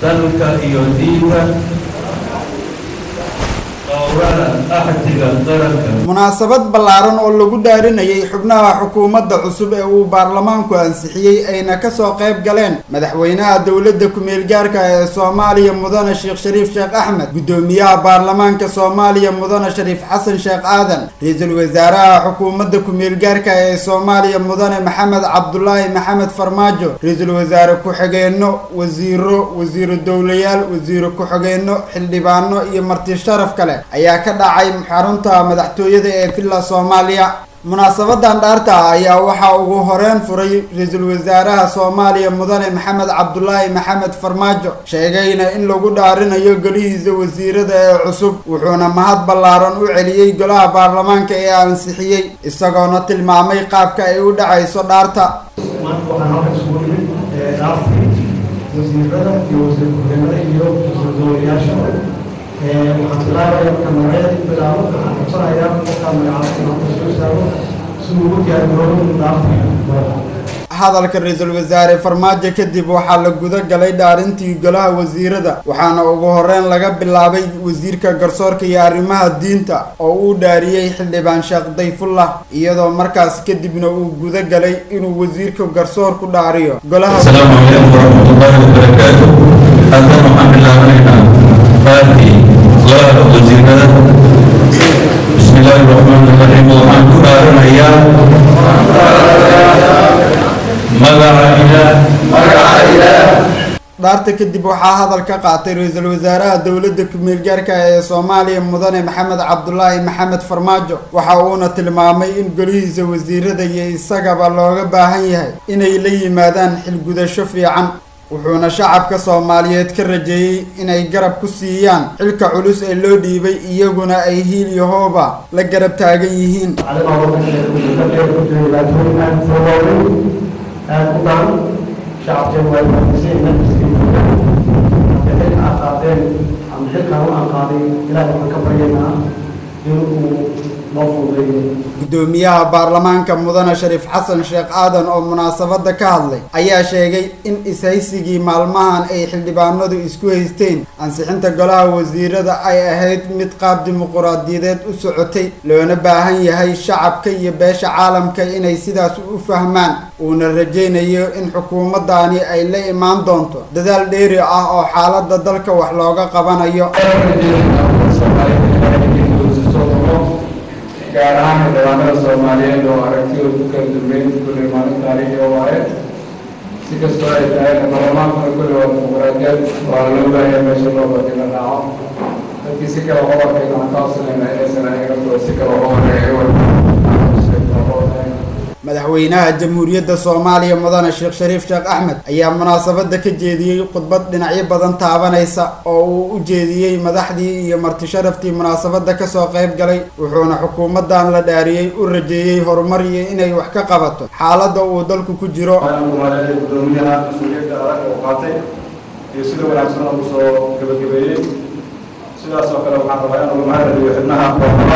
dalka iyo diinta dhowrana axdiga qaranka munaasabad ballaaran oo lagu dhaarinayay xubnaha xukuumadda cusub ee uu baarlamaanku ansixiyey ayna kasoo qayb galeen madaxweynaha dowladda ku-meel gaarka ee soomaaliya mudane sheekh shariif sheekh axmed guddoomiyaha baarlamaanka soomaaliya mudane shariif xasan sheekh aadan ra-iisul wasaaraha xukuumadda ku-meel gaarka ee soomaaliya mudane maxamed cabdulaahi maxamed farmaajo ra-iisul wasaare ku-xigeenno wasiiro wasiiro dowlayaal wasiiro ku-xigeenno xildhibaano iyo marti sharaf kale ayaa ka dhacay xarunta madaxtooyada ee villa soomaaliya munaasabadan dhaarta ah ayaa waxaa ugu horeyn furay ra-iisul wasaaraha soomaaliya mudane maxamed cabdulaahi maxamed farmaajo sheegayna in lagu dhaarinayo golihiisa wasiirada ee cusub wuxuuna mahad ballaaran u celiyey golaha baarlamaanka ee ansixiyey isagoona tilmaamay qaabka ay u dhacayso dhaarta maanta waxaan halkan isugu nimid dhaaftii wasiirada iyo wasiir ku-xigeenada iyo wasiir dowlayaasha waxaan bilaabaya marka magacyada bilaabo waxaan codsanayaa qofkaa magacaabta inaan soo istaago si uu ugu diyaargaroobo dhaaftii hadalka ra-iisul wasaare farmaajo kadib waxaa la guda galay dhaarintii golaha wasiirada waxaana ugu horeyn laga bilaabay wasiirka garsoorka iyo arrimaha diinta oo uu dhaariyey xildhibaan sheekh dayfullah iyadoo markaas kadibna uu guda galay inuu wasiirka garsoorku dhaariyo golaha السلام عليكم ورحمة الله وبركاته هذا محمد الله علينا فاتي غلاب وزيرنا بسم الله الرحمن الرحيم وحان كنا رميا مدع إله dhaarta kadib waxaa hadal ka qaatay ra-iisul wasaaraha dowladda ku-meel gaarka ee soomaaliya mudane maxamed cabdulaahi maxamed farmaajo waxa uuna tilmaamay in golihiisa wasiirada iyo isagaba looga baahan yahay inay la yimaadaan xilgudasho fiican wuxuuna shacabka soomaaliyeed ka rajeeyey inay garab ku siiyaan xilka culus ee loo dhiibay iyaguna ay hiil iyo hooba la garab taagan yihiin calimaa wadankeeda usulkadeeda ku jira dhibaatooyin aad soo waaweyn aad u daran shacabkeenu waa fahamsan yihiin xilka aad qaateen ama xilkan u aan qaaday ilaahay waxaan ka baryaynaa inuu noo fududeeyo guddoomiyaha baarlamaanka mudane shariif xasan sheekh aadan oo munaasabada ka hadlay ayaa sheegay in ishaysigii maalmahan ay xildhibaanadu isku haysteen ansixinta golaha wasiirada ay ahayd mid qaab dimuquraadiyadeed u socotay loona baahan yahay shacabka iyo beesha caalamka inay sidaas u fahmaan uuna rajaynayo in xukuumadani ay la imaan doonto dadaal dheeri ah oo xaalada dalka wax looga qabanayo gaar ahaan xildhibaanada soomaaliyeed oo aragtidooda ku kala duweyn kulli maalin taariikhi oo waaye si kastoo ay tahay baarlamaankuna kulli waa dimuqraadiyad waa loo baahaya meesha loo badi la raaco dadkii si kale uga warkay waxaan ka codsanayna inaysan ayaga naftooda si kale uga warkay madaxweynaha jamhuuriyadda soomaaliya mudane sheekh shariif sheekh axmed ayaa munaasabada ka jeediyey khudbad dhinacyo badan taabanaysa oo uu u jeediyey madaxdii iyo marti sharaftii munaasabada kasoo qayb galay wuxuuna xukuumadan la dhaariyey u rajeeyey horumar iyo inay wax ka qabato xaalada uu dalku ku jiro kumaaleeya gudoomiyaha mas-uuliyadda adag oo qaatay iyo sida wanaagsan oo kusoo gabagabeeyey sidaas oo kale waxaan rabaa inuu mahadceliyo xibnaha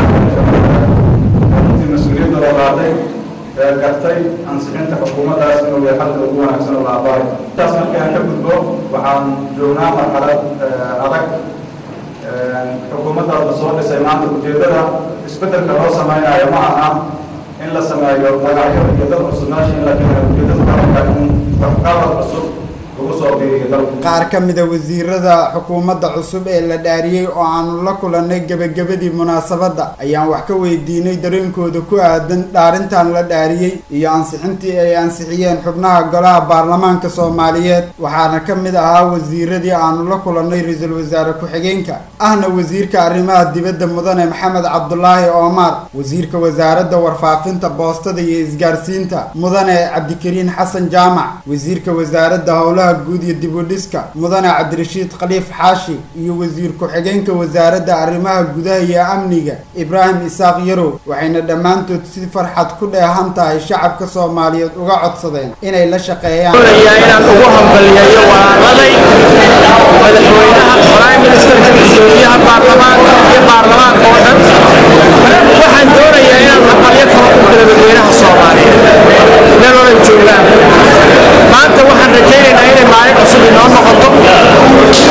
baarlamaanka mas-uuliyadda loo qaatay ee gartay ansixinta xukuumaddaas inuu yahay xalka ugu wanaagsan oo la aqbalay intaas markii aan ka gudbo waxaan joognaa marxalad adag xukuumaddaas la soo dhisay maanta ujeeddada isbeddelka loo samaynayo ma aha in la sameeyo magacyo iyo dad cusub meesha in la keeno ujeeddada dalka in waxqabad cusub lagu soo biiriyo dalka qaar ka mida wasiirada xukuumadda cusub ee la dhaariyey oo aanu la kulannay gebagabadii munaasabadda ayaan wax ka weydiinay dareenkooda ku aadan dhaarintan la dhaariyey iyo ansixintii ay ansixiyeen xubnaha golaha baarlamaanka soomaaliyeed waxaana ka mid ahaa wasiiradii aanu la kulannay ra-iisul wasaare ku-xigeenka ahna wasiirka arrimaha dibadda mudane maxamed cabdulaahi oomar wasiirka wasaaradda warfaafinta boostada iyo isgaarsiinta mudane cabdikariin xasan jaamac wasiirka wasaaradda howlaha guud iyo dib u dhiska mudane cabdirashiid khaliif xaashi iyo wasiir ku-xigeenka wasaaradda arrimaha gudaha iyo amniga ibraahim isaaq yarow waxayna dhammaantood si farxad ku dheehan tahay shacabka soomaaliyeed uga codsadeen inay la shaqeeyaan inaan ugu hambaliyeeyo walaaladay madaxweynaha prime ministerka gudoomiyaha baarlamaanka iyo baarlamaanka oo dhan waxaan doonayaa inaan hambalyo kala u kala dadweynaha soomaaliyeed meel walay joogaan maanta waxaan rajaynaynaa inay maalin cusub inoo noqoto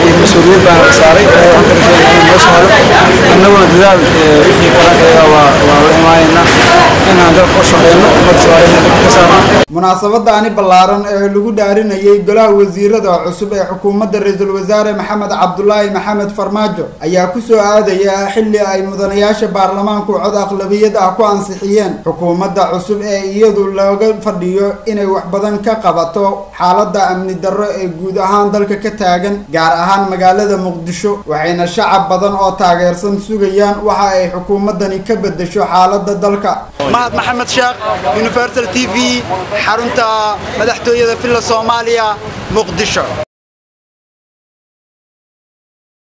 iyo mas-uuliyad baan la saaray ilaahay waxaan ka rajeynaa inuu noo sahlo annaguna dadaal wixii kala waa waa la imaanaynaa inaan dalka u shaqeyno ummadda soomaaliyeed dalka ka saarno munaasabadaani ballaaran ee lagu dhaarinayay golaha wasiirada cusub ee xukuumadda ra-iisul wasaare maxamed cabdulaahi maxamed farmaajo ayaa ku soo aadaya xilli ay mudanayaasha baarlamaanku cod aqlabiyad ah ku ansixiyeen xukuumadda cusub ee iyadu looga fadhiyo inay wax badan ka qabato xaaladda amni darro ee guud ahaan dalka ka taagan gaar ahaan magaalada muqdisho waxayna shacab badan oo taageersan sugayaan waxa ay xukuumaddani ka beddesho xaaladda dalka mahad maxamed sheekh universal t v xarunta madaxtooyada villa soomaaliya muqdisho